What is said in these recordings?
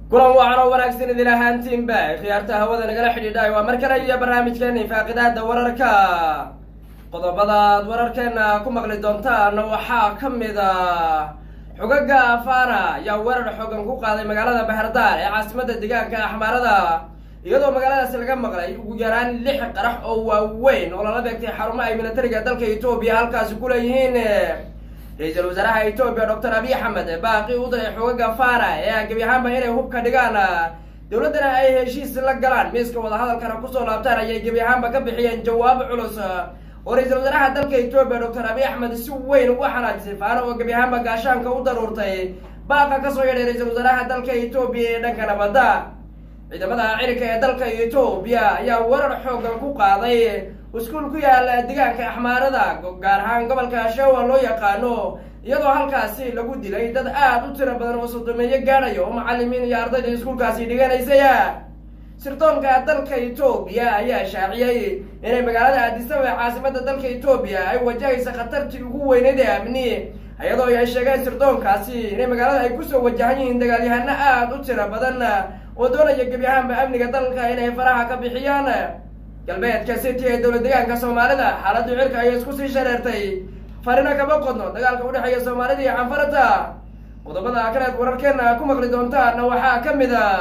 kulan wacan oo wanaagsan idin ahaantiinba khiyaarta hawada nagala xidhiidhay waa mar kale iyo barnaamijkeeni faaqidaada wararka qodobadaad wararkeena ku maqli doontaan waxaa ka mid a xogaga afana ayaa weerar xoogan ku qaaday magaalada bahardaar ee caasimada deegaanka axmaarada iyadoo magaaladaasi laga maqlay ugu yaraan lix qarax oo waaweyn oo lala beegtay xarumo ay militariga dalka etoobiya halkaasi ku leeyihiin ra-iisul wasaaraha etoobiya doctor abiy axmed baaqi u diray xogaga fana ee gebi ahaanba inay hubka dhigaan dowladdana ay heshiis la galaan miiska wadahadalkana kusoo laabtaan ayay gebi ahaanba ka bixiyeen jawaab culus oo ra-iisul wasaaraha dalka etoobiya doctor abiy axmed si weyn uga xanaajisay faana oo gebi ahaanba gaashaanka u daruurtay baaqa kasoo yeedhay ra-iisul wasaaraha dalka etoobiya ee dhanka nabadda ciidamada ciidanka ee dalka etoobiya ayaa weerar xoogan ku qaaday iskuul ku yaala deegaanka axmaarada gaar ahaan gobolka shawa loo yaqaano iyadoo halkaasi lagu dilay dad aada u tiro badan oo sodomeeyo gaadhayo oo macalimiin iyo ardayda iskuulkaasi dhiganaysaya sirdoonka dalka etoobiya ayaa shaaciyey inay magaalada aadisaba ee caasimada dalka etoobiya ay wajahaysa khatartii ugu weyneyd ee amni iyadoo ay sheegeen sirdoonkaasi inay magaalada ay kusoo wajahan yihiin dagaalyahano aada u tiro badan oo doonaya gebi ahaanba amniga dalka inay faraha ka bixiyaan galbeedka city ee dowlad deegaanka soomaalida xaaladdu cirka ayay isku sii shareertay farina kama qodno dagaalka udhexeeya soomaalida iyo canfarada qodobada kaleed wararkeena ku maqli doontaana waxaa ka mid a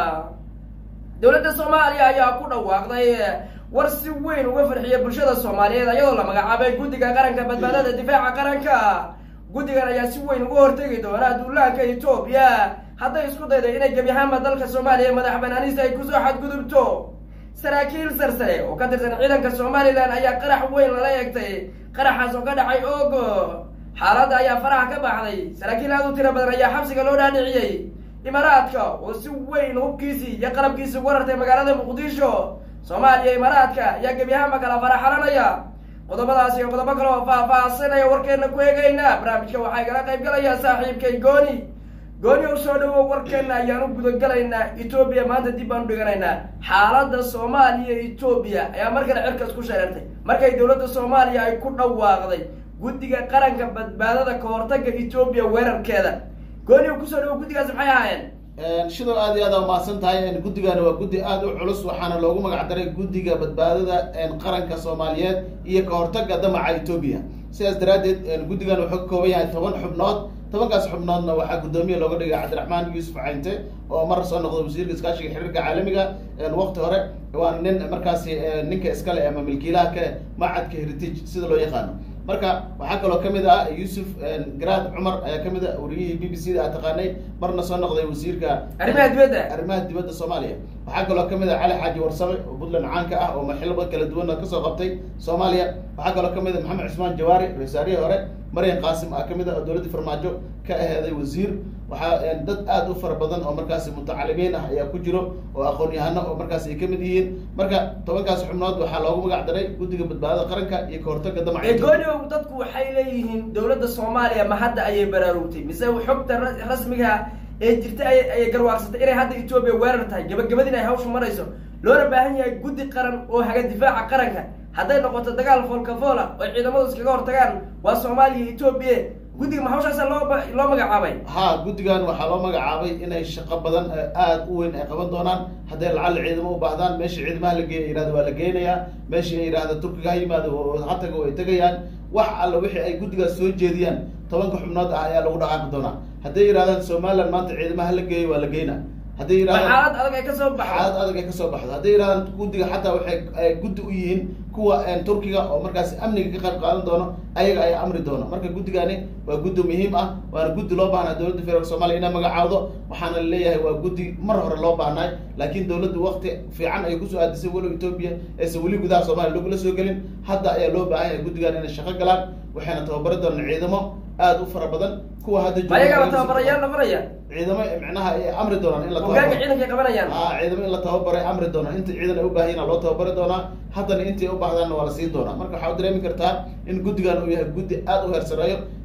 dowladda soomaaliya ayaa ku dhawaaqday war si weyn uga farxiya bulshada soomaaliyeed iyadoo la magacaabay guddiga qaranka badbaadada difaaca qaranka guddigan ayaa si weyn uga hortegi doona duulaanka etoobiya hadday isku dayday inay gebi ahaanba dalka soomaaliya madax banaaniista ay kusoo xadgudubto saraakiil sarsare oo ka tirsan ciidanka somalilan ayaa qarax weyn lala eegtay qaraxaas oo ka dhacay ogo xaaladda ayaa faraha ka baxday saraakiil aada u tiro badan ayaa xabsiga loo dhaadhiciyey imaaraadka oo si weyn hubkiisii iyo qalabkiisii ugu rartay magaalada muqdisho soomaaliya imaaraadka ayaa gebi ahaanba kala faraxalanaya qodobadaas iyo qodobo kale oo faah-faahsanaya warkeena ku eegayna barnaamijka waxaa igala qayb galaya saaxiibkay gooni gooni u soo dhawow warkeena ayaan u gudagalaynaa etoobiya maanta dib baan u dhiganaynaa xaaladda soomaaliya etoobiya ayaa mar kale cirkas ku shareertay markay dowladda soomaaliya ay ku dhawaaqday guddiga qaranka badbaadada ka hortaga etoobiya weerarkeeda gooni u kusoo dhawow guddigaas maxay ahaayeen shidoo aad iyo aad a umahadsan tahay guddigani waa guddi aada u culus waxaana loogu magac daray guddiga badbaadada qaranka soomaaliyeed iyo ka hortaga damaca etoobiya sidaas daraaddeed guddigan wuxuu ka kooban yahay toban xubnood tobankaas xubnoodna waxaa guddoomiye looga dhigay cabdiraxmaan yuusuf caynte oo mar soo noqday wasiirka iskaashiga xiriirka caalamiga waqti hore waa nin markaasi ninka iskale ama milkiilaha ka macadka heritage sida loo yaqaano marka waxaa kaloo kamid ah yuusuf garaad cumar ayaa kamid a wariyihii b b c da a taqaanay marna soo noqday wasiirka arrimaha dibadda arrimaha dibadda soomaaliya waxaa kaloo kamid ah cali xaaji warsame oo puntland caanka ah oo maxilaba kala duwana kasoo qabtay soomaaliya waxaa kaloo kamid a maxamed cusmaan jawaari ra-iisaarihii hore maryan qaasim a kamid a oo dowladdii farmaajo ka aheeday wasiir waxaa dad aada u fara badan oo markaasi mutacalimiin ah ayaa ku jiro oo aqoon-yahano oo markaasi ay kamid yihiin marka tobankaas xubnood waxaa loogu magac daray guddiga badbaadada qaranka iyo kahortaga damaca gooniow dadku waxay leeyihiin dowladda soomaaliya ma hadda ayay baraarugtay mise xogta rasmiga ee jirta ayay garwaarsatay inay hadda etoobiya weerar tahay gabagabadin ay hawshu marayso loona baahan yahay guddi qaran oo haga difaaca qaranka hadday noqoto dagaal foolka foola oo ciidamadu iskaga hortagaan waa soomaaliya etoobiya guddiga ma hawshaasa loo loo magacaabay ha guddigan waxaa loo magacaabay inay shaqo badan aada u weyn ay qaban doonaan hadday lacalla ciidamo u baahdaan meeshii ciidamaha la geeya yihahdo waa la geenayaa meeshii ay yidhahda turkiga ha yimaado hataga way tegayaan wax alla wixii ay guddigaas soo jeediyaan tobanka xubnood ah ayaa lagu dhaqaaqi doonaa hadday yidhahdaan somaliland maanta ciidamaha la geeya waa la geynaa hadday yidhahdaan xaalad adag ay kasoo baxdo xaalad adag ay kasoo baxdo hadday yidhahdaan guddiga xataa waxay guddi u yihiin kuwa turkiga oo markaasi amniga ka qayb qaadan doono ayaga ayaa amri doono marka guddigani waa guddi muhiim ah waana guddi loo baahnaa dowladda federaalk soomaliya inay magacaawdo waxaana laleeyahay waa guddi mar hore loo baahnay laakiin dowladdu wakti fiican ay kusoo aadisay walow etoobiya aysan weli gudaha soomaliya lagula soo gelin hadda ayaa loo baahan yahay guddigan inay shaqo galaan waxayna tababari doonaan ciidamo aada u fara badan kuwa hadda ayagaa tababarayaal nafaraya ciidamo micnaha ay amri doonaan in la hoggaanka ciidankay qabanayaan a ciidamo in la tababaray amri doonaan inta ciidan ay u baahan loo tababari doonaa haddana intii u baahdaanna waa la siin doonaa marka waxaa u dareemi kartaa in guddigan uu yahay guddi aada u heersareeyo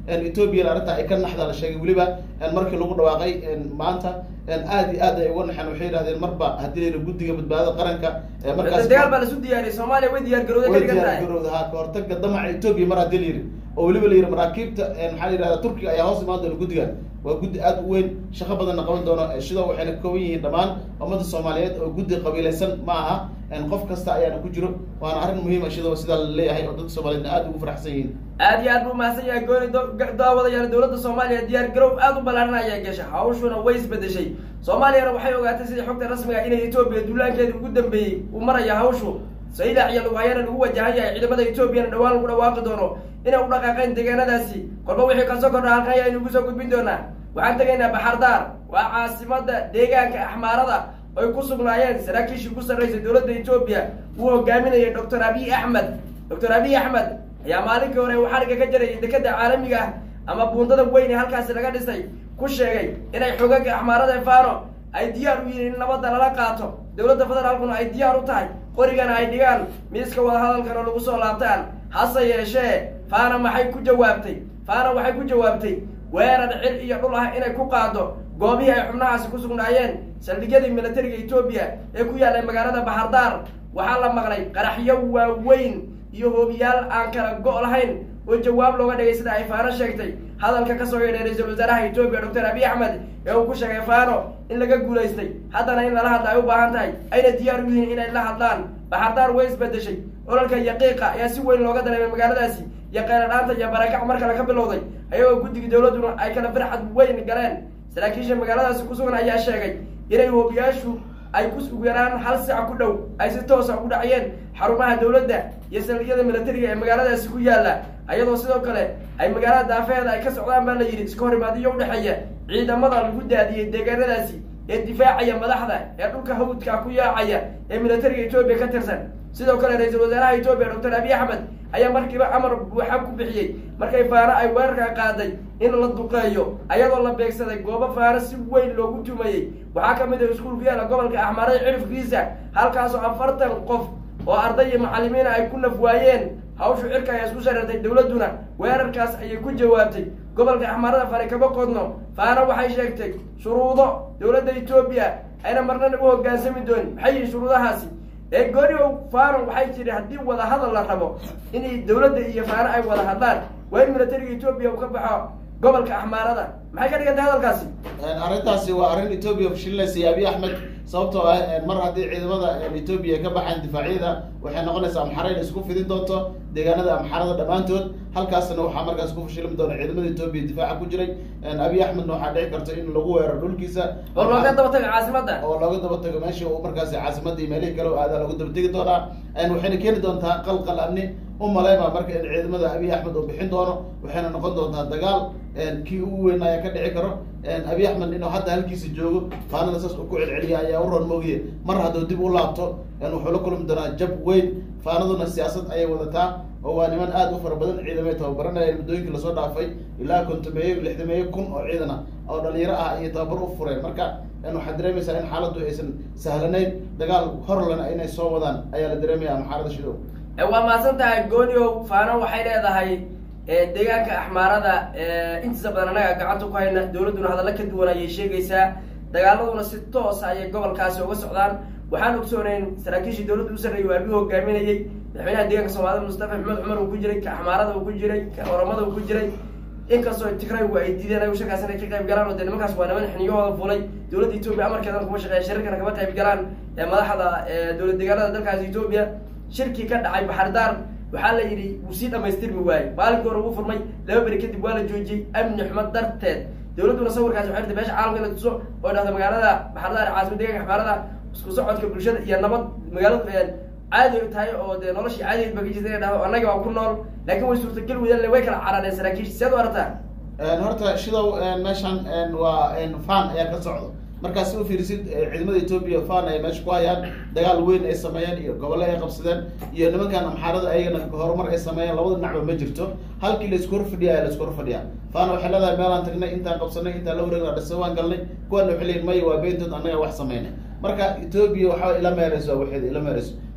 ethoobiyan arrinta ay ka naxda la sheegay weliba markii lagu dhawaaqay maanta aad iyo aad ay uga naxeen waxay yidhahdeen marba haddii la yidhi guddiga badbaadada qaranka markaas dagaal baa lasu diyaariyay soomaaliya way diyaar garowday ka way dhigan diyaar tahay garowda ha ka hortaga damaca etoobiya mar haddii la yidhi oo weliba la yidhi maraakiibta maxaa la yidhahda turkiga ayaa hoos imaan doona guddigan waa guddi aad u weyn shaqo badanna qaban doono sidoo waxayna ka kooban yihiin dhammaan ummadda soomaaliyeed oo guddi qabiilaysan ma aha qof kasta ayaana ku jiro waana arrin muhiima sidoo sidaa la leeyahay oo dadka soomaaliyeedna aad ugu faraxsan yihiin aad iyo aad buu mahadsan yahay gooni daawadayaal dowladda soomaaliya diyaar garow aad u ballaaran ayaa gasha hawshuna way isbedeshay soomaaliyana waxay ogaatay sidii xogta rasmiga inay etoobiya duulaankeeda ugu dambeeyey uu maraya hawshu saylac iyo lugahayana lagu wajahan yahay ciidamada etoobiyana dhawaan lagu dhawaaqi doono inay u dhaqaaqeen deegaanadaasi kolba wixii kasoo kordha halkan ayaynu ugu soo gudbin doonaa waxaan tegaynaa baxardaar waa caasimada deegaanka axmaarada ay ku sugnaayeen saraakiishii ku sarreysay dowladda etoobiya uu hogaaminayay doctor abiy axmed doctor abiy axmed ayaa maalinkii hore uu xariga ka jarayay dekeda caalamiga ah ama buundada weyn ee halkaasi laga dhisay ku sheegay inay xogaga axmaarada fano ay diyaar u yihiin in nabadda lala qaato dowladda federaalkuna ay diyaar u tahay qorigana ay dhigaan miiska wadahadalkana lagu soo laabtaan hase yeeshee fana maxay ku jawaabtay fana waxay ku jawaabtay weerar cil iyo dhul ah inay ku qaado goobihii ay xubnahaasi ku sugnaayeen saldhigyadii militariga etoobiya ee ku yaallay magaalada baxardaar waxaa la maqlay qaraxyo waaweyn iyo hoobiyaal aan kala go' lahayn oo jawaab looga dhigay sida ay faano sheegtay hadalka kasoo yeedhay ra-iisul wasaaraha etoobiya doctor abiy axmed ee uu ku sheegay fano in laga guulaystay haddana in lala hadla ay u baahan tahay ayna diyaar u yihiin inay la hadlaan baxardaar way isbedeshay ololka yaqiiqa ayaa si weyn looga dareemay magaaladaasi iyo qayladhaanta iyo barakac mar kale ka bilowday ayagoo guddiga dowladduna ay kala farxad weyn galeen saraakiisha magaaladaasi ku sugan ayaa sheegay inay hoobiyaashu ay ku ugu yaraan hal sac ku dhow ay si toosa u dhaciyeen xarumaha dowladda iyo saldhigyada militariga ee magaaladaasi ku yaalla ayadoo sidoo kale ay magaalada daafeheeda ay ka socdaan baa la yidhi iska horimaadiyo udhexeeya ciidamada lagu daadiyey deegaanadaasi ee difaacaya madaxda ee dhulka hawdka ku yaacaya ee militariga etoobiya ka tirsan sidoo kale ra-iisul wasaaraha etoobiya doctor abiy axmed ayaa markiiba amar buuxa ku bixiyey markay faano ay weerarka qaaday in la duqeeyo ayadoo la beegsaday goobo faano si weyn loogu tumayey waxaa ka mid ah iskuul ku yaala gobolka axmaarada cirifkiisa halkaasoo afartan qof oo arday iyo macalimiina ay ku naf waayeen hawshu cirka ayaa isku shareertay dowladduna weerarkaas ayay ku jawaabtay gobolka axmaarada fare kama qodno faano waxay sheegtay shuruudo dowladda etoobiya ayna marnana u hoggaansami doonin maxay yihiin shuruudahaasi ee gooni fano waxay tiri haddii wada hadal la rabo inay dowladda iyo faano ay wada hadlaan waa in militariga etoobiya uu ka baxo gobolka axmaarada maxay ka dhigantay hadalkaasi arrintaasi waa arrin etoobiya fashilinaysa iyo abiy axmed sababtoo ah mar haddii ciidamada etoobiya ka baxaan difaacyada waxay noqonaysaa amxara in isku fidin doonto deegaanada amxarada dhammaantood halkaasna waxaa markaas ku fashilmi doona ciidamada etoobiya difaaca ku jiray abiy axmedna waxaa dhici karta in lagu weeraro dhulkiisa oo looga daba tago caasimadda oo looga daba tago meeshii uu markaasi caasimadii meelihii kale aadaa looga daba tegi doonaa waxayna keeni doontaa qalqal amni u maleyma marka in ciidamada abiy axmed uu bixin doono waxayna noqon doontaa dagaal kii ugu weyn ayaa ka dhici karo abiy axmed inuu hadda halkiisa joogo faanada saas uu ku celceliya ayaa u roon moogiye mar hadduu dib u laabto wuxuu la kulmi doonaa jab weyn faanaduna siyaasad ayay wadataa oo waa niman aad u fara badan ciidamay tababaranayeen muddooyinkii lasoo dhaafay ilaa kontomeeyo lixdameeyo kun oo ciidan ah oo dhalinyaro ah iyo tababar u fureen marka waxaad dareemaysaa in xaaladdu aysan sahlanayn dagaal horlana inay soo wadaan ayaa la dareemaya maxaarada shidow waa mahadsan tahay gooniow faano waxay leedahay deegaanka axmaarada intiisa badan annaga gacanta ku hayna dowladduna hadalla ka duwan ayay sheegaysaa dagaaladuna si toosa ayay gobolkaasi uga socdaan waxaan ogsoonayn saraakiishii dowladda u sarreeyay waa abiy hogaaminayey madaxweynaha deeganka soomaalida mustafa maxmed cumar uu ku jiray ka axmaarada uu ku jiray ka oramada uu ku jiray inkastoo tigraygu ay diideen ay shirkaas inay ka qayb galaan oo dee nimankaas waa niman xiniyahooda fulay dowladda etoobiya amarkeedan kuma shaqeeya shirarkana kama qayb galaan madaxda dowlad deegaanada dalkaas etoobiya shirkii ka dhacay baxardaar waxaa la yidhi wuu sii dhamaystirmi waaye maalinkii hore wuu furmay laba beri kadib waa la joojiyey amni xumo darteed dowladduna sawirkaasi waxay rtay meesha caalamka in la tuso oo dhahda magaalada baxardaar caasimad deeganka axmaarada isku socodka bulshada iyo nabad magaaladu caadi tahay oo dee noloshii caadigeed ba ka jirta inay dhahdo annaga waa ku nool laakiin way suurtagal weydaan way kala carareen saraakiisha seed u aragtaa horta shidow meeshan waa fan ayaa ka socdo markaas si u fiirisid ciidamada etoobiya fan ay meesha ku hayaan dagaal weyn ay sameeyeen iyo gobolle ay qabsadeen iyo nimankan amxaarada ayagana horumar ay sameeyeen labada dhinacba ma jirto halkii la isku hor fadhiya ayaa la isku hor fadhiyaa fana waxay leedahay meelaan tagnay intaan qabsanay intaan la wareegna dhisa waan galnay kuwana waxay leeyihin maya waa beentood annaga wax sameynay marka etoobiya waxaa ila meereyso waa waxeeda ila meereyso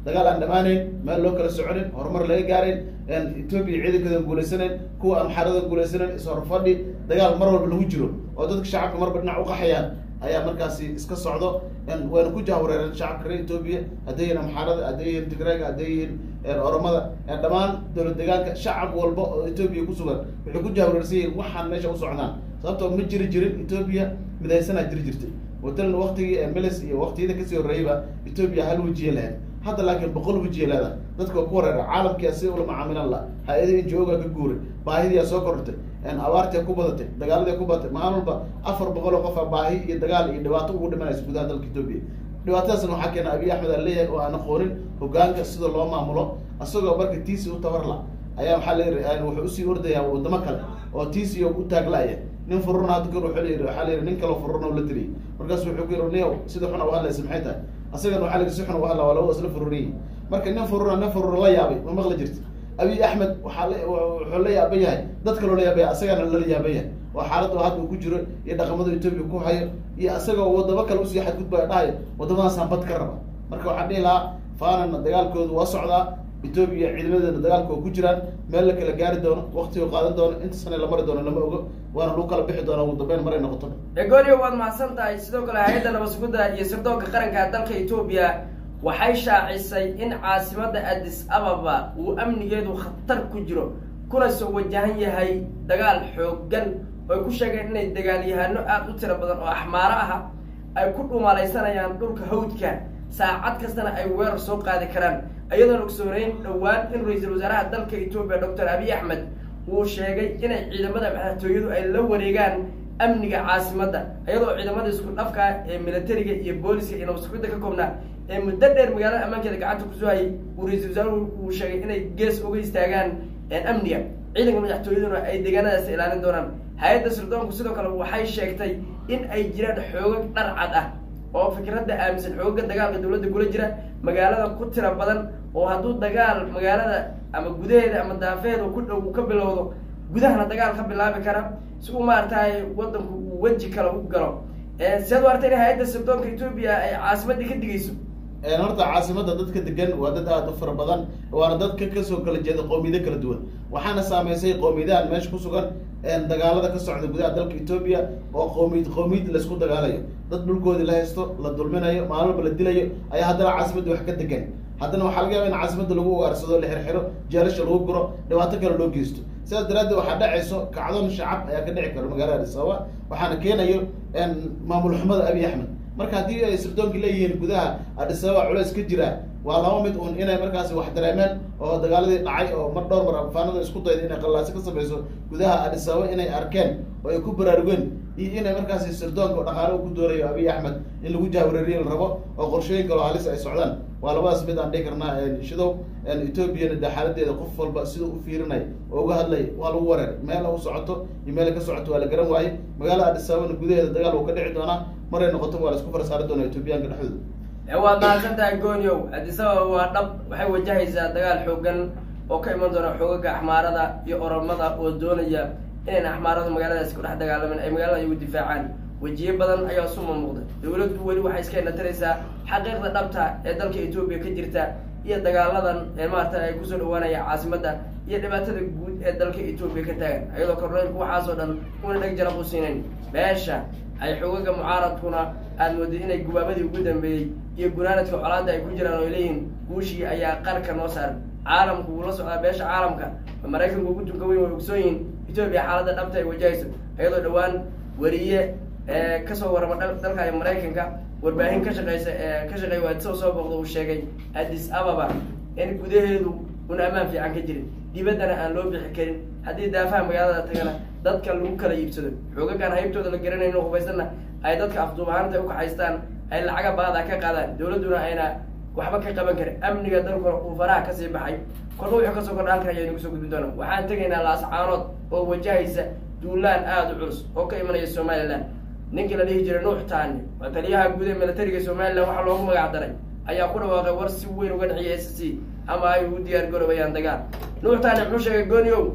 dagaal aan dhamaaneyn meel loo kala soconin horumar laga gaarin etoobiya ciidankeeda guulaysaneyn kuwa amxarada guulaysaneyn ishorfadhi dagaal mar walba lagu jiro oo dadka shacabka marba dhinac uqaxayaan ayaa markaasi iska socdo wayna ku jahwareereen shacabka reer etoobiya hadday yihiin amxaarada hadday yihiin tigrayga hadday yihiin oromada dhammaan dowlad deegaanka shacab walba oo etoobiya kusugan waxay ku jahwareersan yihiin waxaan meesha u socdaan sababtoo ma jiri jirin etoobiya midaysanaa jiri jirtay watalan waktigii milis iyo waktiyada kasii horreeyayba etoobiya hal wejiye lahayd hadda laakiin boqol wejiye leedahay dadka waa ku wareera caalamkia si ula macaamilan la hay-adii injooga ka guuray baahidiyaa soo korortay abaartia ku badatay dagaaladia ku badatay maalin walba afar boqol oo qofa baahi iyo dagaal iyo dhibaato ugu dhimanaysa gudaha dalka etoobiya dhibaatadaasna waxaa keena abiy axmed aan leeyahay oo aan aqoonin hogaanka sida loo maamulo isagoo marka tiisi u tabarla ayaa waxaa la wuxuu usii ordayaa wadamo kale oo tiisi u taaglaya nin fururna hadda kor wuxuu layidhi waxaa layidhi nin kaloo fururna la tiriyay markaasu wuxuu ku yidhi niyow sida xuna u hadlaysa maxay tahay asagana waxaa layidhi si xuna u hadla waa laba isla fururiyi marka nin fururna nin furur la yaabay ma maqli jirta abiy axmed waxaa la wuxuu la yaaban yahay dad kaloo la yaabaya asagana lala yaaban yahay oo xaaladda hadda uu ku jiro iyo dhaqamada etoobiya ku hayo iyo asagoo wadamo kale usii xadgudbaya dhahayo wadamadaasaan bad ka raba marka waxaan dhihi lahaa faanana dagaalkoodu waa socdaa etoobiya ciidamadeena dagaalka oo ku jiraan meel la kala gaari doono waktiga qaadan doono inta sane la mari doono lama ogo waana lagu kala bixi doona ugu dambeyn maray noqoto egorio waad mahadsan tahay sidoo kale hay-adda nabasugudda iyo sirdoonka qaranka dalka etoobiya waxay shaacisay in caasimada addis ababa uu amnigeedu khatar ku jiro kuna soo wajahan yahay dagaal xooggan ooy ku sheegeen inay dagaalyahano aada u tiro badan oo axmaaro aha ay ku dhumalaysanayaan dhulka hawdka saacad kastana ay weerar soo qaadi karaan iyadoon ogsooneyn dhowaan in ra-iisul wasaaraha dalka etoobiya doctor abiy axmed uu sheegay inay ciidamada madaxtooyadu ay la wareegaan amniga caasimadda iyadoo ciidamada isku dhafka ee militariga iyo booliska iyo nabasugidda ka koobnaa ee muddo dheer magaalada ammaankeeda gacanta kusoo hayay uu ra-iisul wasaaruhu uu sheegay inay gees uga istaagaan amniga ciidanka madaxtooyaduna ay deegaanadaas ilaalin doonaan hay-adda sirdoonku sidoo kale waxay sheegtay in ay jiraan xoogag dharcad ah oo fikradda aaminsan xoogaga dagaalka dawladda kula jira magaalada ku tira badan oo hadduu dagaal magaalada ama gudaheeda ama daafeeda ku dhow ka bilowdo gudahana dagaal ka bilaabi kara si uu maaragtay wadanku uu weji kale u galo siaad u artay in hay-adda sirdoonka etoobiya ay caasimadii ka digayso horta caasimada dadka degan waa dad aada u fara badan waana dadka kasoo kala jeeda qoomiyado kala duwan waxaana saameysay qoomiyadahan meesha ku sugan dagaalada ka socda gudaha dalka etoobiya oo qoomiyad qoomiyad laisku dagaalayo dad dhulkoodii la haysto la dulminayo maalin walba la dilayo ayaa haddana caasimadda wax ka degan haddana waxaa laga yaba in caasimada lagu ugaarsado la xirxiro jeelasha lagu guro dhibaato kale loo geysto sidaas daraaddeed waxaa dhacayso kacdoon shacab ayaa ka dhici karo magaalada adis ababa waxaana keenayo maamul xumada abiy axmed marka haddii ay sirdoonki leeyihiin gudaha adis ababa culeys ka jira waa laba mid uun inay markaasi wax dareemeen oo dagaaladii dhacay oo mar dhowr mar afaanada isku dayda inay qallaasi ka samayso gudaha adis ababa inay arkeen oo ay ku baraarugeen iyo inay markaasi sirdoonka dhaqaale ku doonayo abiy axmed in lagu jahwareeriye la rabo oo qorshooyin kaloo halis ay socdaan waa labadaas mid aan dhihi karnaa shidow etoobiyana de xaaladeeda qof walba siduu u fiirinay oo uga hadlay waa lagu wareer meel u socoto iyo meel ka socoto waa la garan waayey magaalada adis ababana gudaheeda dagaal uu ka dhici doonaa maray noqoto waa la isku farsaari doona etoobiyaanka dhexdooda waad mahadsan tahay gooniow addis ababa waa dhab waxay wajahaysaa dagaal xoogan oo ka iman doona xoogaga axmaarada iyo oromada oo doonaya inayn axmaaradu magaaladaasi ku dhex dagaalamin ay magaalada igu difaacaan wejiye badan ayaa suma muuqda dawladdu weli waxay iska inataraysaa xaqiiqda dhabta ee dalka etoobiya ka jirta iyo dagaaladan ee maarata ay kusoo dhawaanaya caasimadda iyo dhibaatada guud ee dalka etoobiya ka taagan iyadoo korneylku waxaasoo dhan una dheg jaraq u siinayn beesha ay xoogaga mucaaradkuna aada mooday inay gubaabadii ugu dambeeyey iyo gunaanadka colaadda ay ku jiraan oo leeyihiin guushii ayaa qarka noo saaran caalamku wuu la socdaa beesha caalamka maraykanku ugu tunka weyn way ogsoon yihiin etoobiya xaaladda dhabta ay wajahayso iyadoo dhowaan wariye kasoo warama dalka maraykanka warbaahin ka shaqeysa ka shaqeey waadisoo soo booqda uu sheegay addis ababa in gudaheedu una ammaan fiican ka jirin dibaddana aan loo bixi karin haddii daafaha magaalada tagana dadka lagu kala iibsado xoogagaan haybtooda la garanayno hubaysanna ay dadka afduubahaanta ukaxaystaan ay lacaga baada ka qaadaan dawladduna ayna waxba ka qaban karin amniga dalkuna uu faraha kasii baxay korna wuxuu kasoo kordha halkan ayaynu kusoo gudbin doona waxaan tegaynaa laascaanood oo wajahaysa duulaan aada u culus oo ka imanaya somalilan ninkii la dhihi jiray nuux taani waa taliyaha guud ee militariga somalilan waxaa loogu magac daray ayaa ku dhawaaqay war si weyn uga dhexiyay s c ama ay ugu diyaar garoobayaan dagaal nuux taani muxuu sheegay gooniow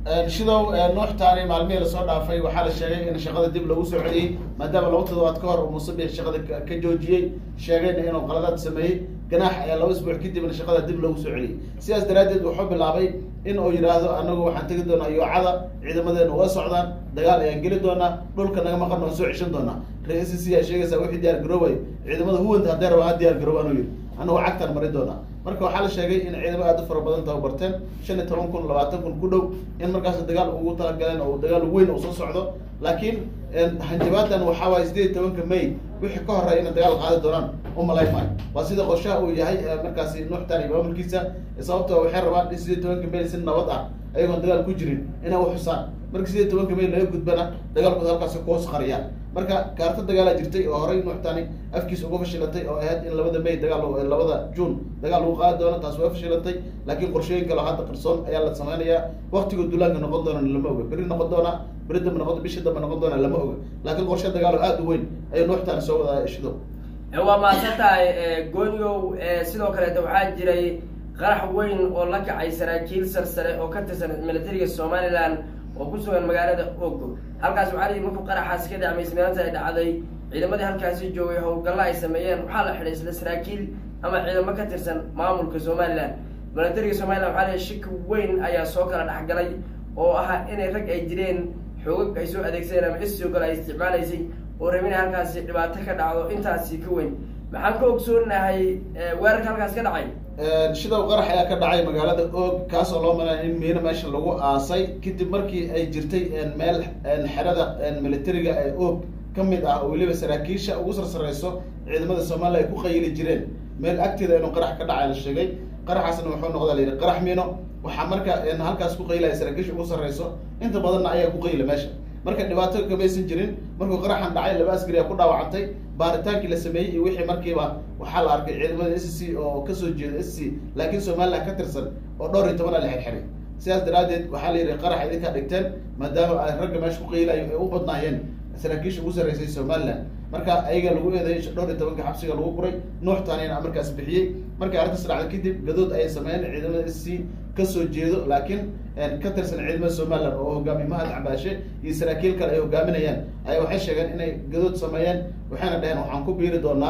shidow nuuxtaani maalmihii lasoo dhaafay waxaa la sheegay in shaqada dib lagu soo celiyey maadaama laba toddobaad ka hor uu musabix shaqada ka joojiyey sheegayna inuu qaladaad sameeyey ganaax ayaa laba isbuuc kadibna shaqada dib lagu soo celiyey sidaas daraaddeed wuxuu bilaabay in uu yidhaahdo anagu waxaan tegi doonaa yoocada ciidamadeena waa socdaan dagaal ayaan geli doonaa dhulka naga maqan waan soo ceshan doonaa ra-iisa c aa sheegaysaa wixii diyaar garoobay ciidamada huwanta haddee raba ha diyaar garoobaan uu yidhi anagu cagtaan mari doonaa marka waxaa la sheegay in ciidamo aad u fara badan tababarteen shan iyo toban kun labaatan kun ku dhow in markaas dagaal ugu talagaleen oo dagaal weyn uu soo socdo laakiin hanjabaadan waxaa waaya sideed iyo tobanka may wixii ka horeya inay dagaal qaadi doonaan umalayn maayo waa sida qorshaha uu yahay markaasi nuuxtaan iyo maamulkiisa sababtoo waxay rabaan in sideed iyo tobanka may si nabad ah ayagoon dagaal ku jirin inay uxusaan marka sideed iyo tobanka may laga gudbana dagaalkooda halkaasi kuhoos qariyaan marka kaarta dagaalaa jirtay oo horey nuuxtaani afkiisa uga fashilatay oo ahayd in labada may dagaal labada june dagaal lagu qaadi doono taas waa fashilantay laakiin qorshooyin kale hadda qarsoon ayaa la sameynayaa waktiga duulaanka noqon doona lama oga beri noqon doona beri dambe noqon bishii dambe noqon doona lama oga laakiin qorshe dagaalo aada u weyn ayuu nuuxtaani soo wadaa shido waa mahadsan tahay goonigow sidoo kaleeta waxaa jiray qarax weyn oo la kacay saraakiil sarsare oo ka tirsan militariga somaliland oo ku sugan magaalada ogo halkaas waxaa layihi markuu qaraxaasi ka dhacmay ismeelanta ay dhacday ciidamadii halkaasi joogay howlgalla ay sameeyeen waxaa la xidhay isla saraakiil ama ciidamo ka tirsan maamulka somaliland militariga somaliland waxaa layihi shiki weyn ayaa soo kala dhexgalay oo ahaa inay rag ay jireen xoogag ay soo adeegsadeen ama isoo kale ay isticmaalaysay oo rabin in halkaasi dhibaato ka dhacdo intaasi ka weyn maxaan ka ogsoonahay weerarka halkaas ka dhacay shidow qarax ayaa ka dhacay magaalada oog kaasoo loo malaya in miino meesha lagu aasay kadib markii ay jirtay meel xerada militariga ee oog ka mid ah oo weliba saraakiisha ugu sarsareyso ciidamada somaliya ay ku qayili jireen meel agteeda inuu qarax ka dhacay la sheegay qaraxaasna wuxuu noqda la yidhi qarax miino waxaa marka halkaas ku qaylaya saraakiisha ugu sarreyso inta badanna ayaa ku qayla meesha marka dhibaato kamaysan jirin markuu qaraxan dhacay laba askari a ku dhaawacantay baaritaankii la sameeyey iyo wixii markiiba waxaa la arkay ciidamada s c oo kasoo jeeda s c laakiin somaliland ka tirsan oo dhowr iyo tobana la xirxiray sidaas daraaddeed waxaa la yidhi qarax idinkaa dhigteen maadaama ay ragga meesha ku qaylayo ay u badnaayeen saraakiisha ugu sarreysay somaliland marka ayaga lagu eeday dhowr iyo tobanka xabsiga lagu guray nuuxtaanina markaas bixiyey markay arrintaas dhacday kadib gadood ayay sameeyeen ciidamada s c kasoo jeedo laakiin ka tirsan ciidamada somaliland oo hogaamiye mahad cabaashe iyo saraakiil kale ay hogaaminayaan ayaa waxay sheegeen inay gadood sameeyeen waxayna dhaheen waxaan ku biiri doonaa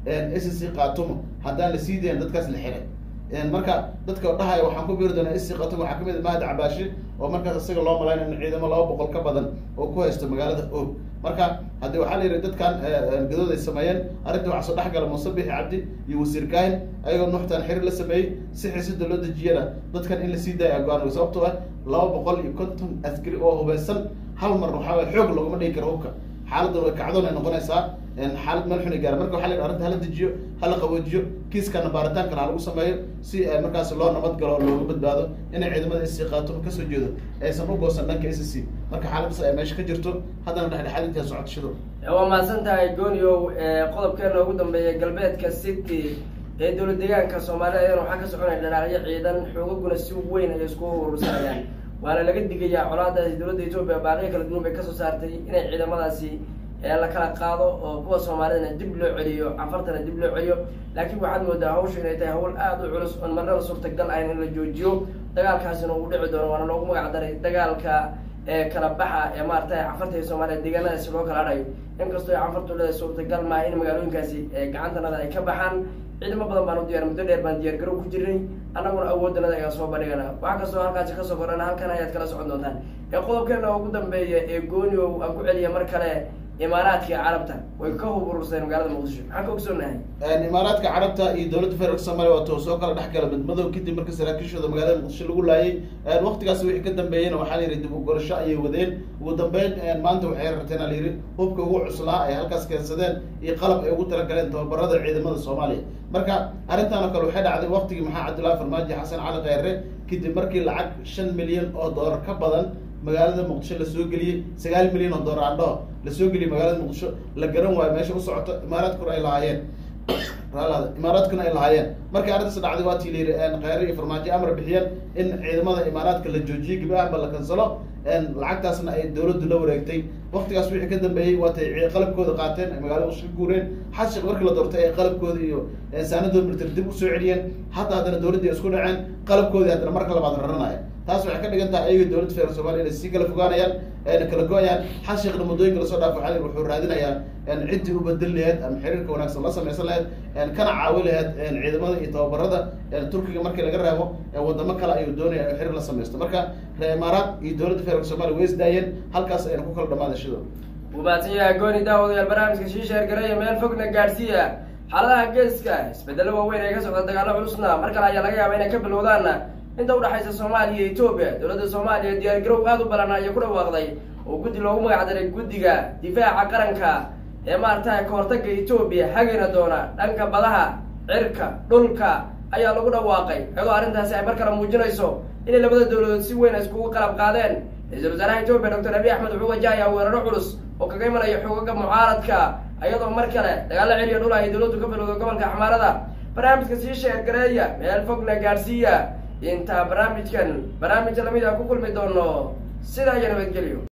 s c katumo haddaan la sii dayn dadkaas la xiray marka dadka dhahaya waxaan ku biiri doonaa s c katumo waxaa kamid mahad cabaashe oo markaas isaga loo malayn in ciidamo laba boqol ka badan oo ku haysto magaalada og marka haddii waxaa la yidhi dadkan gadood ay sameeyeen arrinta waxaa soo dhex gala muuse bixi cabdi iyo wasiir kaahin ayagoo nuuxtaan xiriir la sameeyey si xisida loo dejiyana dadkan in la sii daaya go-aan sababtoo ah laba boqol iyo konton askari oo hubeysan hal mar waxaa waye xoog loogama dhigi karo hubka xaaladda way kacdoon ay noqonaysaa xaalad meel xun ay gaara marka waxa la yidhi arrinta hala dejiyo hala qaboojiyo kiiskana baaritaan kale ha lagu sameeyo si markaas loo nabad galo oo looga badbaado inay ciidamada s c khaatumo kasoo jeedo aysan u goosan dhanka s c marka xaaladdaas ay meesha ka jirto haddana dhexdhexaadintaa socota shido waa mahadsan tahay gooniow qodobkeena ugu dambeeya galbeedka city ee dowlad deegaanka soomaalida ayadana waxaa ka soconaya dhanaaqyo ciidan xoogaguna si weyn ay isku urursanayaan waana laga digayaa colaadaasi dowladda etoobiya baaqiyo kala duwan bay kasoo saartay inay ciidamadaasi la kala qaado oo kuwa soomaalidana dib loo celiyo cafartana dib loo celiyo laakiin waxaad moodaa hawshu inay tahay hawl aada u culus oon marnaba suurtagal ahayn in la joojiyo dagaalkaasina uu dhici doono waana loogu magac daray dagaalka kala baxa ee maaragtay cafarta iyo soomaaliya deegaanadaasi loo kala hadhayo inkastoo ay cafartu leedahay suurtagal maaha in magaalooyinkaasi gacantanada ay ka baxaan ciidamo badan baan u diyar muddo dheer baan diyaar garow ku jirnay annaguna awooddanada ayaa soo bandhigana wax kastoo halkaasi kasoo kordhana halkan ayaad kala socon doontaan ee qodobkeena ugu dambeeya ee gooniow aan ku celiya mar kale imaaraadka carabta way ka hubururseen magaalada muqdisho maxaan ka ogsoonahay imaaraadka carabta iyo dowladda federaalk soomaliya wato soo kala dhex gala midmadow kadib marka saraakiishooda magaalada muqdisho lagu laayay waqtigaas wixii ka dambeeyena waxaa la yidhi dib u gorasho ayay wadeen ugu dambeyn maanta waxay rarteen a la yidhi hubka ugu cuslaa ay halkaas keensadeen iyo qalab ay ugu talagaleen tababarada ciidamada soomaaliya marka arrintan oo kale waxay dhacday waqtigii maxaa cabdullahi farmaajo xasan cali kheyre kadib markii lacag shan milyan oo doolar ka badan magaalada muqdisho lasoo geliyey sagaal milyan oo doolar andho lasoo geliyey magaalada muqdisho la garan waayo meesha u socoto imaaraadkuna ay lahaayeen imaaraadkuna ay lahaayeen markii arrintaas dhacday waa tii layidhi kheyre iyo farmaajo amar bixiyeen in ciidamada imaaraadka la joojiyey gebi ahanba la kansalo lacagtaasna ay dowladdu la wareegtay waqtigaas wixii ka dambeeyey waatay qalabkooda qaateen ay magaalada muqdisho ka guureen xashiq markii la doortay ay qalabkooda iyo saanadooda military dib usoo celiyeen hadda haddana dowladdii isku dhaceen qalabkoodii haddana marka labaad raranaya taas waxay ka dhigan tahay ayaga dowladda federaalk somalia inay sii kala fogaanayaan kala go-ayaan xal sheekhna muddooyinka lasoo dhaafo waxaa wuxuu raadinayaa ciddii u bedel laheyd ama xiriirka wanaagsan la samaysan laheyd kana caawi laheyd ciidamada iyo tababarada turkiga markii laga reebo wadamo kale ayuu doonaya xiriir la samaysto marka reer imaaraad iyo dowladda federaalk somalia way isdaayeen halkaas ayna ku kala dhamaada shido wuu mahadsan yahay gooni daawadayaal barnaamijka shiisheer gareeya meel fogna gaadhsiiya xaaladaha geeska isbedelo waaweyn ee ka socda dagaalo culusna mar kale ayaa laga yaaba inay ka bilowdaan inta udhexaysa soomaaliya iyo etoobiya dowladda soomaaliya diyaar garow aada u balan ayaa ku dhawaaqday oo guddi loogu magac daray guddiga difaaca qaranka ee maaragtay kahortaga etoobiya hagina doona dhanka badaha cirka dhulka ayaa lagu dhawaaqay iyadoo arrintaasi ay mar kale muujinayso inay labada dowladood si weyn iskugu qalab qaadeen ra-iisul wasaaraha etoobiya doctor abiy axmed wuxuu wajahayaa weeraro culus oo kaga imanaya xoogaga mucaaradka iyadoo mar kale dagaalo celiya dhul ay dowladdu ka bilowdo gobolka axmaarada barnaamijka sii sheergareeya meel fogna gaadhsiiya intaa barnaamijkan barnaamij lamid a ku kulmi doono sidaa iyo nabadgelyo